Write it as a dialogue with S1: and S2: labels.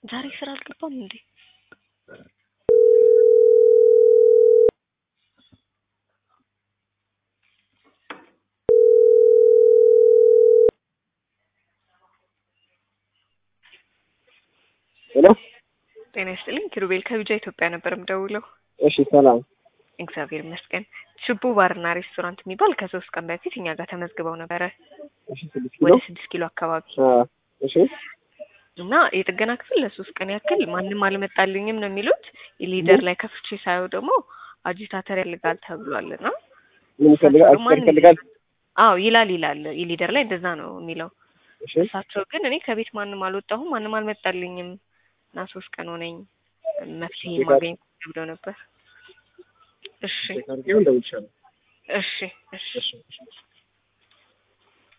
S1: ዛሬ ስራ አልገባም እንዴ?
S2: ሄሎ
S1: ጤና ይስጥልኝ ኪሩቤል ከቢጃ ኢትዮጵያ ነበር የምደውለው።
S2: እሺ ሰላም
S1: እግዚአብሔር ይመስገን። ችቡ ባርና ሬስቶራንት የሚባል ከሶስት ቀን በፊት እኛ ጋር ተመዝግበው ነበረ
S2: እሺ ስድስት ኪሎ
S1: ወደ ስድስት ኪሎ አካባቢ
S2: አ እሺ
S1: እና የጥገና ክፍል ለሶስት ቀን ያክል ማንም አልመጣልኝም ነው የሚሉት። ሊደር ላይ ከፍቼ ሳየው ደግሞ አጂታተር ያልጋል ተብሏል እና
S2: ምን ይፈልጋል
S1: እሳቸው
S2: አክሰር ይፈልጋል
S1: አዎ ይላል ይላል ሊደር ላይ እንደዛ ነው የሚለው።
S2: እሺ
S1: እሳቸው ግን እኔ ከቤት ማንም አልወጣሁም ማንም አልመጣልኝም እና ሶስት ቀን ሆነኝ መፍትሄ ማገኝ ብለው ነበር። እሺ
S2: ታርጌው እንደውልሻለሁ
S1: እሺ እሺ
S2: እሺ እሺ